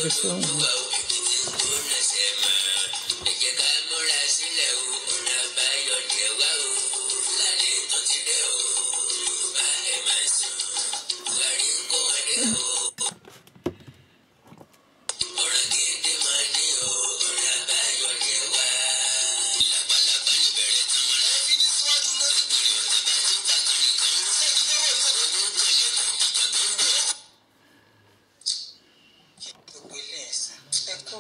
jáde sóhun mi. gbogbo ilé ẹ̀sìn ẹ kó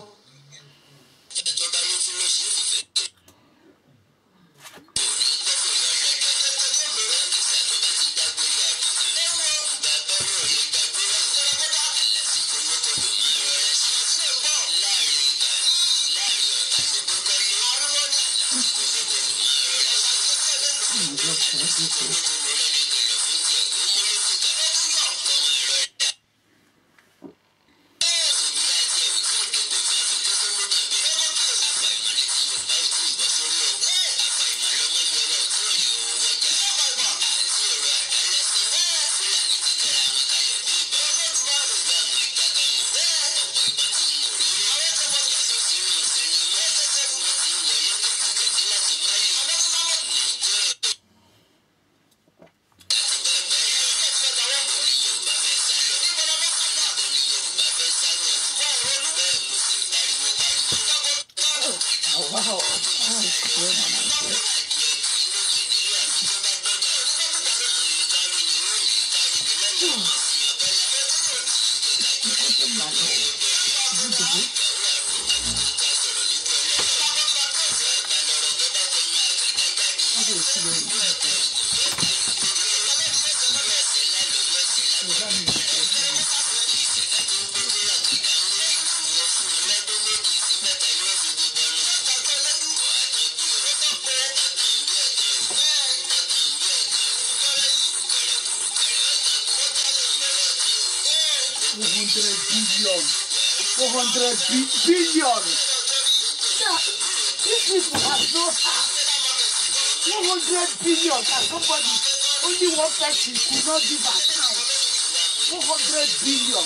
Wow, wow, it's good, man. It's good. Four hundred billion. Four hundred bi- billion. Now, these people have no heart. One hundred billion and somebody, only one person could not give account. One hundred billion.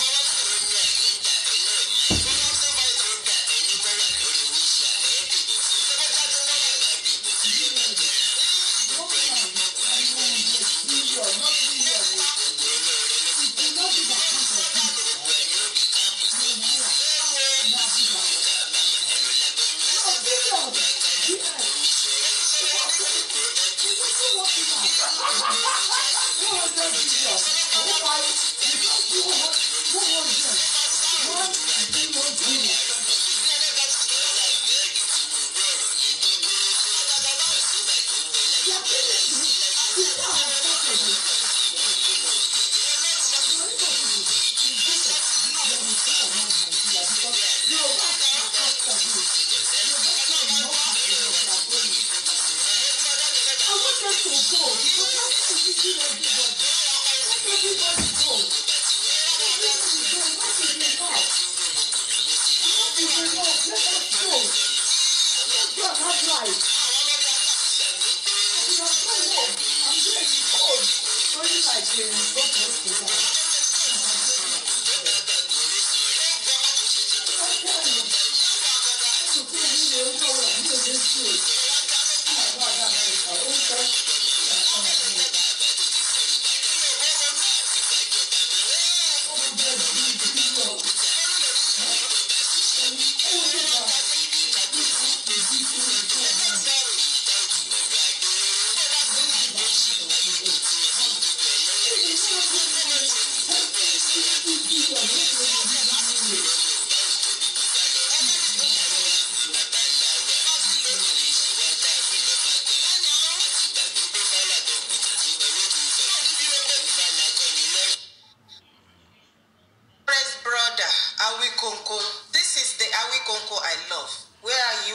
Praise brother Awikonko. This is the Awikonko I love. Where are you?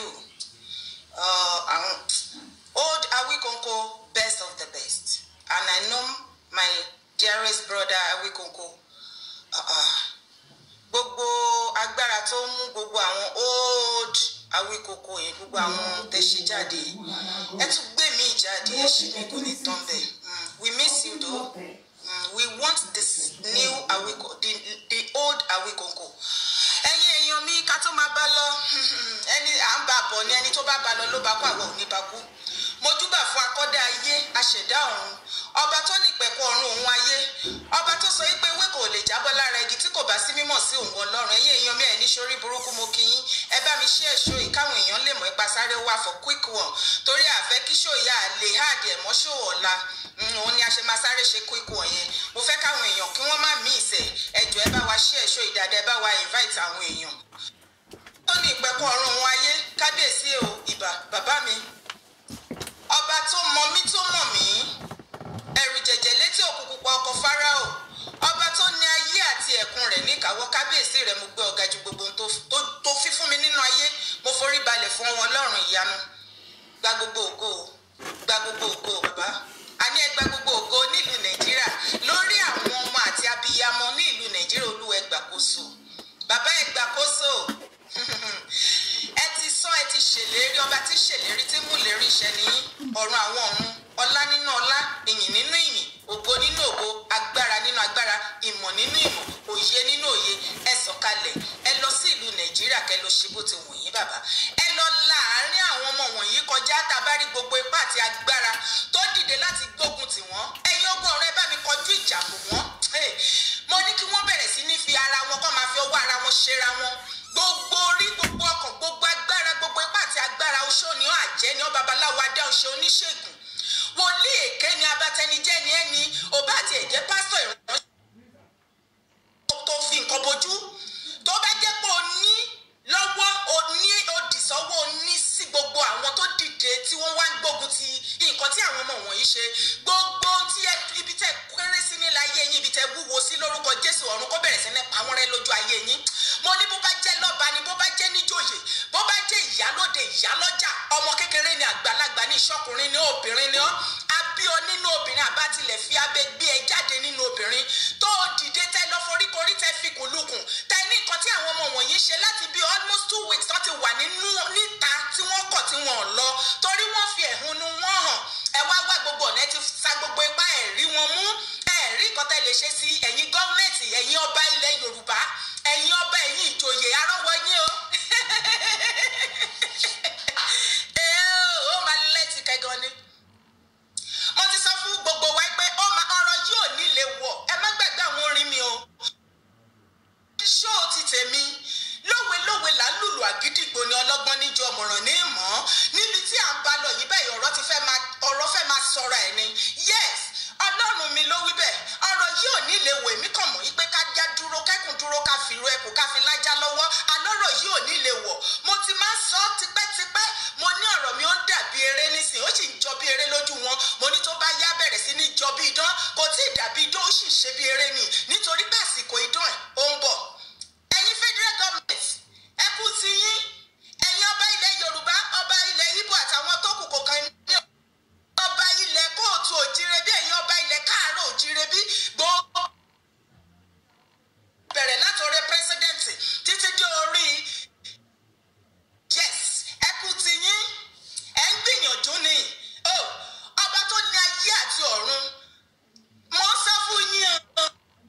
Uh, um, old Awikonko, best of the best. And I know my dearest brother Awikonko. Uh-uh. Gbogbo agbára tó ń mú gbogbo àwọn old Awikoko yẹn gbogbo àwọn tẹ̀sí jáde yìí. ẹ tún gbé mi jáde ẹ ṣì ní kò ní tán bẹ́ẹ̀. Mm, we miss you though. Mm, we want this new Awiko, the, the old Awikonko. ẹ̀yin èèyàn mi ká tó máa bá lọ ẹni à ń bá bọ̀ ni ẹni tó bá bá lọ ló bá kó àwọn òní bá kú mojúbà fún akọ́dá ayé aṣẹ̀dá ọ̀run ọba tó ní ìpẹ̀kun ọ̀run òun ayé ọba tó sọ wípé ewé kò lè jábọ́ lára igi tí kò bá sí mímọ̀ sí òun ọlọ́run ẹ̀yin èèyàn mi ẹ̀ ní sórí burúkú mo kí yín ẹ bá mi ṣe èso yìí káwọn èèyàn lè mọ̀ ẹ́ pasáré wá for quick one torí àfẹ́ kí ṣó ìyá lè háàdì ẹ̀ mọ́ ṣó ọ̀la òun ni a ṣe máa sáré ṣe quick one yẹn mo fẹ́ káwọn èèyàn kí wọ́n má mí ìsẹ̀ ẹjọ́ ẹ bá wa ṣe èso ìdàdà ẹ bá wa invite àwọn èèyàn tó ní ìpẹ̀kun ọ̀run òun ayé kábíyèsí o ìbà bàbá mi ọba tó mọ mí tó mọ̀ mí ẹ̀rù jẹ̀jẹ̀ létí òkú pupa ọkọ̀ fáráò ọba tó ní ayé àti ẹ̀kún rẹ̀ níkàáwọ́ kábíyèsí rẹ̀ mo gbé ọ̀gá ju gbogbo ohun tó- tó- tó fi fún mi nínú ayé mo forí balẹ̀ fún wọn ọlọ́run ìyanu gba gbogbo ògo o, gba gbogbo ògo o, bàbá àní ẹ gba gbogbo ògo nílùú nàìjíríà lórí àwọn ọmọ àti abiyamọ ní ìlú nàìjíríà olúwa ẹ gbàkóso bàbá ẹ gbàkóso ẹ ti sọ ẹ ti ṣèlérí ọba tí ṣèlérí tí mú lérí iṣẹ́ ní ọ̀run àwọn ọ̀run ọlá nínú ọlá ìyìn nínú ìyìn ògo nínú ògo agbára nínú agbára ìmọ̀ nínú ìmọ̀ òye nínú òye ẹ sọ̀kalẹ̀ ẹ lọ sí ìlú nàìjíríà kẹ lọ ṣe bó ti wù yín bàbá ẹ lọ láàárín àwọn ọmọ wọ̀nyí kọjá tabari gbogbo ipá àti agbára tó dìde láti gbógun tì wọ́n ẹ̀yin ogun ọ̀rẹ́ bá mi kọjú ìjà bò wọ́n Hey, mo ní kí wọ́n bẹ̀rẹ̀ sí ní fi ara wọn kọ́ máa fi ọwọ́ ara wọn ṣera wọn gbogbo orí gbogbo ọkàn gbogbo agbára gbogbo ipá àti agbára oṣó ni ó àjẹ́ ni ó babaláwo adá oṣó oníṣègùn wòlíì èké ni abatẹnijẹ́ ni ẹni òbá àti ẹ̀jẹ̀ pásítọ̀ ìrànlọ́wọ́ tó fi nǹkan bojú tó bá jẹ́ pé o ní lọ́wọ́ o ní òdì sọ́wọ́ o ní sí gbogbo àwọn tó dìde tí wọ́n wá ń gbógun ti nǹkan tí àwọn ọmọ wọ̀nyí ṣe gbogbo ohun tí ẹ ibi tẹ kéré sí nílẹ̀ ayé yín ibi tẹ wúwo sí lórúkọ Jésù ọ̀run kó bẹ̀rẹ̀ sí ní pa wọ́n rẹ́ lójú ayé yín mo ní bó bá jẹ́ lọ́ba ni bó bá jẹ́ níjòyè bó bá jẹ́ ìyálóde ìyálọ́jà ọmọ kékeré ni àgbàlagbà ní ìṣọkùnrin ní obìnrin ni ọ́ abí ọ nínú obìnrin àbá tilẹ̀ fi abẹ gbé ẹ jáde nínú obìnrin tó o dìde tẹ lọ foríkorí tẹ fi kùlùkùn tẹ ní nǹkan tí àwọn ọmọ wọ̀nyí ṣe láti bí almost two weeks tó ti wà nínú níta tí wọ́n kọ̀ tí wọ́n lọ torí wọ́n fi ẹ̀hónú wọn hàn ẹ wá wá gbogbo ọ̀nà ẹ ti sa gbogbo ipá ẹ̀ rí wọn mú ẹ̀ rí nǹkan tẹ́ lè ṣe sí ẹ̀yin gọ́ọ̀mẹ̀ntì ẹ̀yin ọba ilẹ̀ Yorùbá ẹ̀yin ọba ẹ̀yin ìjòyè arọ́wọ́ yín o ee ó máa lẹ́tì kẹ́gan ni mo ti sọ fún gbogbo wa pé ó máa ọ̀rọ̀ yóò nílé wọ̀ ẹ má gbàgbé àwọn orin mi o ṣó ti tèmi lówe-lówe là ń lùlù àgídìgbò ni ọlọ́gbọ́n níjọ ọmọràn ní ìmọ̀ níbi tí à ń bá lọ yìí bẹ́ẹ̀ ọ̀rọ̀ ti fẹ́ máa ọ̀rọ̀ fẹ́ máa sọ̀rọ̀ ẹ̀ ni yes ọlọ́run mi ló wí bẹ́ẹ̀ ọ̀rọ̀ yìí ò ní lè wò mí kàn mọ́ yí pé ká já dúró kẹ́kùn dúró ká fi ru ẹkùn ká fi lájá lọ́wọ́ alọ́rọ̀ yìí ò ní lè wọ̀ mo ti máa ń sọ tipẹ́tipẹ́ mo ní ọ̀rọ̀ mi ó ń dàbí eré nísìn ó sì ń jọ bí eré lójú wọn mo ní tó bá yá bẹ̀rẹ̀ sí ní jọ bí idán kò tí ì dàbí idán ó sì ń ṣe bí eré ni nítorí pé àsìkò idán ẹ̀ ó ń bọ̀ ẹ̀yin federal government ẹ kú ti yín ẹ̀yin ọba ilẹ̀ yorùbá ọba ilẹ̀ ibo àtàwọn tó kù kò kàn ní ọba ilẹ̀ kóòtù òjire bí ẹ̀yin ọba ilẹ̀ káàárọ̀ òjire bí gbogbo bẹ̀rẹ̀ látọ̀rẹ́ pírẹsidẹ́ǹtì títí dé orí yes ẹ kú ti yín ẹ ń gbìyànjú ni o ọba tó ní ayé àti ọ̀run mo ń sọ fún yín o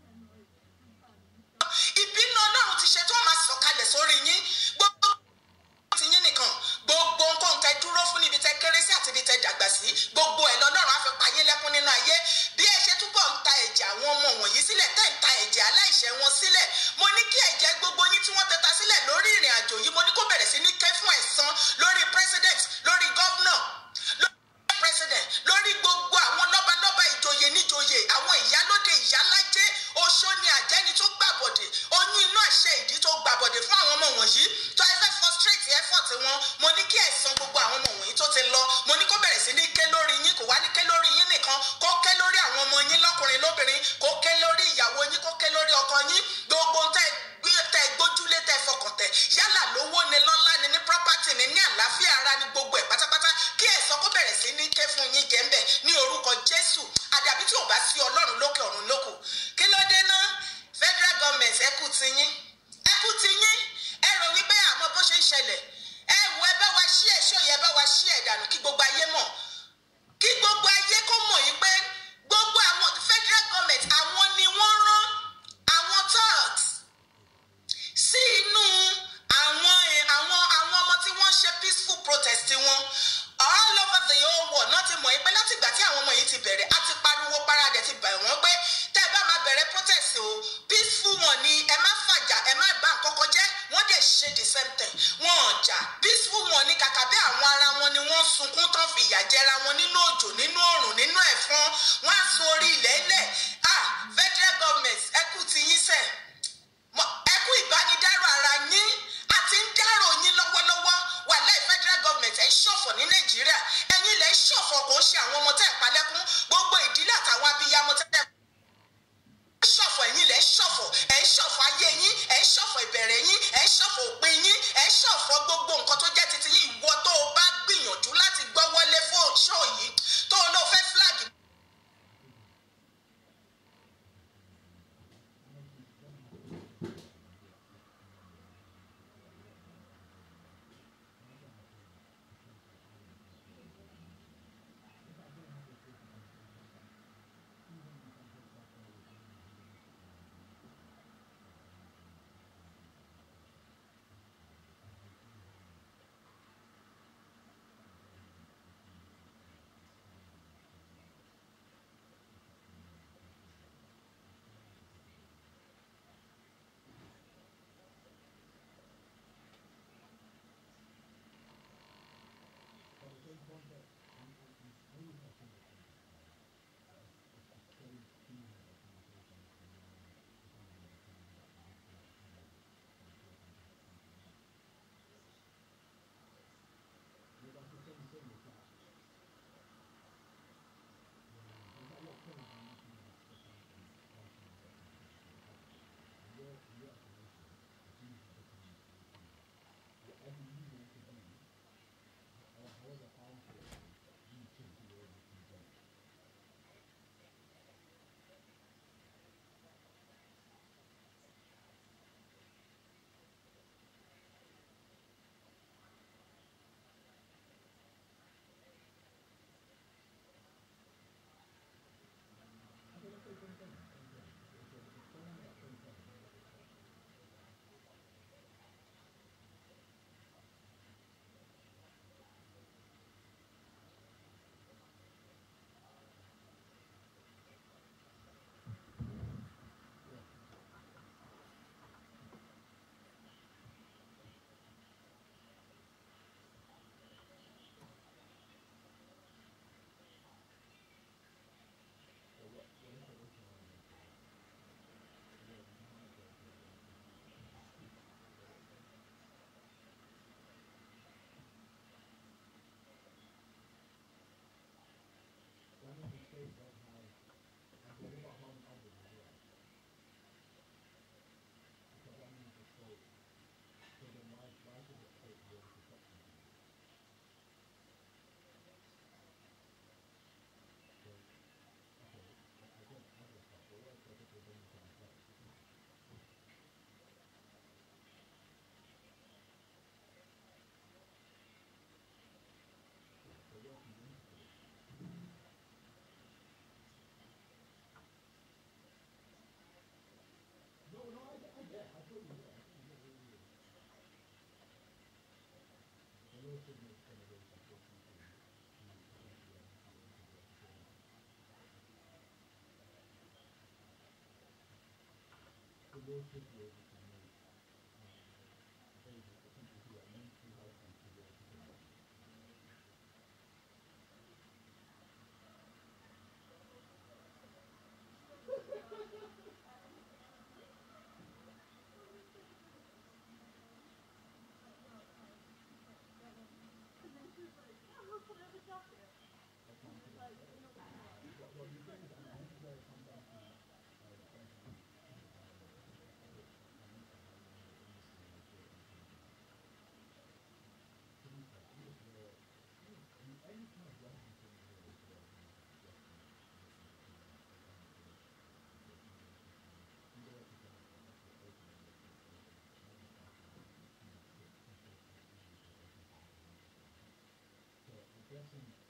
ìbínú ọlọ́run ti ṣe tó máa sọ̀kalẹ̀ sórí yín gbogbo ti yín nìkan gbogbo nǹkan tẹ dúró fún níbi tẹ kéré sí àti ibi tẹ dàgbà sí gbogbo ẹ̀ lọ́lọ́run á fi pa yín lẹ́kún nínú ayé bí ẹ ṣe túbọ̀ ń ta ẹ̀jẹ̀ àwọn ọmọ wọ̀nyí sílẹ̀ tẹ́ ń ta ẹ̀jẹ̀ aláìṣẹ̀ wọn sílẹ̀ mo ní kí ẹ̀jẹ̀ gbogbo yín tí wọ́n tẹta sílẹ̀ lórí ìrìn àjò yìí mo ní kó bẹ̀rẹ̀ sí ní ké fún ẹ̀san lórí president lórí governor lórí president lórí gbogbo àwọn lọ́balọ́ba ìjòyè níjòyè àwọn ìyálóde ìyálájé oṣó ni àjẹni tó gbàbọ̀dè oyún inú àṣẹ ìdí tó gbàbọ̀dè fún àwọn ọmọ wọ̀nyí tó ẹ fẹ́ frustrate effort wọn mo ní kí ẹ̀san gbogbo àwọn ọmọ wọ̀nyí tó ti lọ mo ní kó bẹ̀rẹ̀ sí ní ké lórí yín kò wá ní ké lórí yín nìkan kó ké lórí àwọn ọmọ yín lọ́kùnrin lóbìnrin kó ké lórí ìyàwó yín kó ké lórí ọkọ yín gbogbo tẹ gbé- tẹ gbójúlé tẹ fọkàn tẹ yálà lówó ni lọ́lá ni ní property ni ní àlàáfíà ara ni gbogbo ẹ̀ pátápátá kí ẹ̀san kó bẹ̀rẹ̀ sí ní ké fún yín jẹ́ ń bẹ̀ ní orúkọ Jésù àdàbí tí ò bá sí Ọlọ́run lókè ọ̀run lókù kí ló dé náà federal government ẹ kú ti yín ẹ kú ti yín ẹ rò wípé àmọ́ bó ṣe ń ṣẹlẹ̀ ẹ wò ẹ bá wa ṣí ẹ ṣó yẹ ẹ bá wa ṣí ẹ dànù kí gbogbo ayé mọ̀ kí gbogbo ayé kó mọ̀ yìí pé gbogbo àwọn federal government àwọn ni wọ́n rán àwọn thugs sí inú fìyà jẹra wọn nínú òjò nínú òrùn nínú ẹ̀fọn wọ́n á sun orí ilẹ̀ ilẹ̀ ah federal government ẹkú ti yín sẹ̀ ẹkú ìbánidárò ara yín àti ń dárò yín lọ́wọ́lọ́wọ́ wàláì federal government ẹ̀ ń ṣọ̀fọ̀ ní nàìjíríà ẹ̀yin lẹ̀ ń ṣọ̀fọ̀ kò ń ṣe àwọn ọmọ tẹ̀ ń palẹ́kún gbogbo ìdílé àtàwọn abiyamọ tẹ̀ ń ṣọ̀fọ̀ ẹ̀yin lẹ̀ ń ṣọ̀fọ̀ ẹ̀ ń ṣọ̀fọ̀ ayé yín ẹ̀ ń ṣọ̀fọ̀ ìbẹ̀rẹ̀ yín ẹ̀ ń ṣọ̀fọ̀ òpin yín ẹ̀ ń ṣọ̀fọ̀ gbogbo nǹkan tó jẹ́ titi yín ìwọ tó o bá gbìyànjú láti gbọ́ wọlé fún ṣó yìí tó o lọ fẹ́ flag guessing